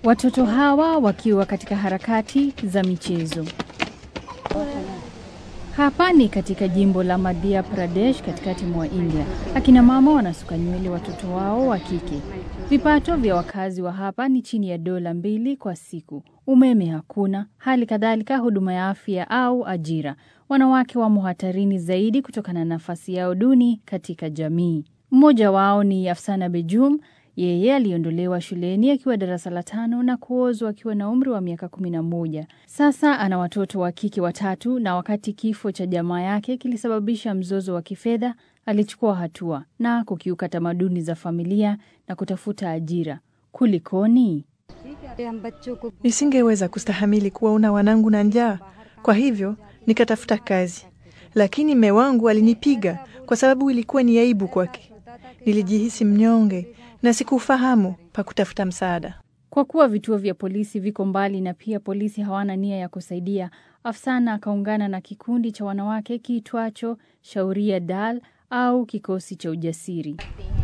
Watoto hawa wakiwa katika harakati za michezo. Hapa ni katika jimbo la Madhya Pradesh katikati mwa India. Akina mama wanasuka nywele watoto wao wa kike. Vipato vya wakazi wa hapa ni chini ya dola mbili kwa siku. Umeme hakuna, hali kadhalika huduma ya afya au ajira. Wanawake wamo hatarini zaidi kutokana na nafasi yao duni katika jamii. Mmoja wao ni Afsana Bejum. Yeye aliondolewa shuleni akiwa darasa la tano na kuozwa akiwa na umri wa miaka kumi na moja. Sasa ana watoto wa kike watatu, na wakati kifo cha jamaa yake kilisababisha mzozo wa kifedha, alichukua hatua na kukiuka tamaduni za familia na kutafuta ajira. Kulikoni? Nisingeweza kustahamili kuwaona wanangu na njaa, kwa hivyo nikatafuta kazi, lakini mme wangu alinipiga kwa sababu ilikuwa ni aibu kwake. Nilijihisi mnyonge na sikufahamu pa kutafuta msaada. Kwa kuwa vituo vya polisi viko mbali na pia polisi hawana nia ya kusaidia, Afsana akaungana na kikundi cha wanawake kiitwacho Shauria Dal au kikosi cha ujasiri.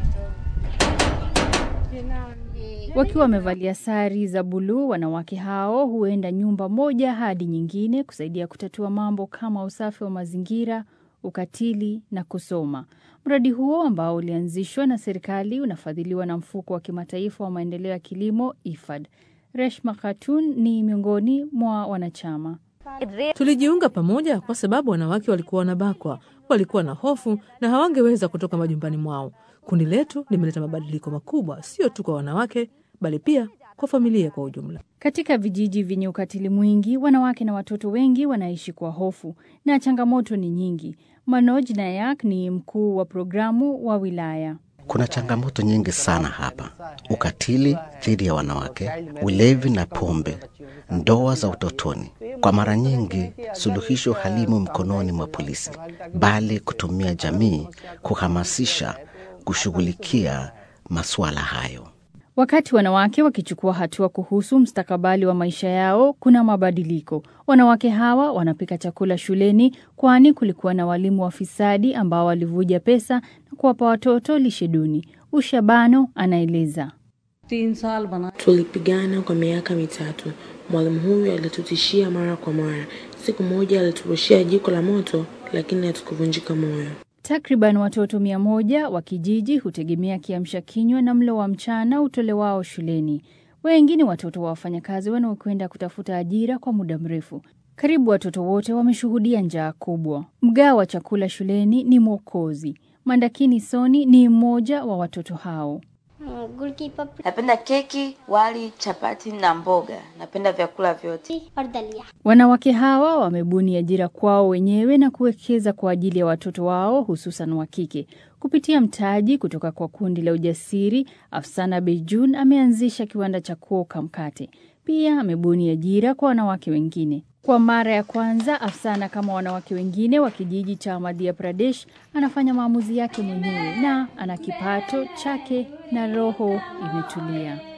Wakiwa wamevalia sari za buluu, wanawake hao huenda nyumba moja hadi nyingine kusaidia kutatua mambo kama usafi wa mazingira, ukatili na kusoma. Mradi huo ambao ulianzishwa na serikali unafadhiliwa na mfuko wa kimataifa wa maendeleo ya kilimo IFAD. Reshma Khatun ni miongoni mwa wanachama. Tulijiunga pamoja kwa sababu wanawake walikuwa wanabakwa, walikuwa na hofu na hawangeweza kutoka majumbani mwao. Kundi letu limeleta mabadiliko makubwa, sio tu kwa wanawake, bali pia kwa familia kwa ujumla. Katika vijiji vyenye ukatili mwingi, wanawake na watoto wengi wanaishi kwa hofu na changamoto ni nyingi. Manoj Nayak ni mkuu wa programu wa wilaya. Kuna changamoto nyingi sana hapa: ukatili dhidi ya wanawake, ulevi na pombe, ndoa za utotoni. Kwa mara nyingi suluhisho halimo mkononi mwa polisi, bali kutumia jamii kuhamasisha kushughulikia masuala hayo. Wakati wanawake wakichukua hatua kuhusu mustakabali wa maisha yao, kuna mabadiliko. Wanawake hawa wanapika chakula shuleni, kwani kulikuwa na walimu wafisadi ambao walivuja pesa na kuwapa watoto lishe duni. Ushabano anaeleza. Tulipigana kwa miaka mitatu. Mwalimu huyu alitutishia mara kwa mara. Siku moja aliturushia jiko la moto, lakini hatukuvunjika moyo. Takriban watoto mia moja wa kijiji hutegemea kiamsha kinywa na mlo wa mchana utolewao shuleni. Wengi ni watoto wa wafanyakazi wanaokwenda kutafuta ajira kwa muda mrefu. Karibu watoto wote wameshuhudia njaa kubwa. Mgao wa chakula shuleni ni mwokozi. Mandakini Soni ni mmoja wa watoto hao. Napenda keki, wali, chapati na mboga. Napenda vyakula vyote. Wanawake hawa wamebuni ajira kwao wenyewe na kuwekeza kwa ajili ya watoto wao hususan wa kike. Kupitia mtaji kutoka kwa kundi la ujasiri, Afsana Bejun ameanzisha kiwanda cha kuoka mkate. Pia amebuni ajira kwa wanawake wengine. Kwa mara ya kwanza, Afsana kama wanawake wengine wa kijiji cha Madhya Pradesh anafanya maamuzi yake mwenyewe na ana kipato chake na roho imetulia.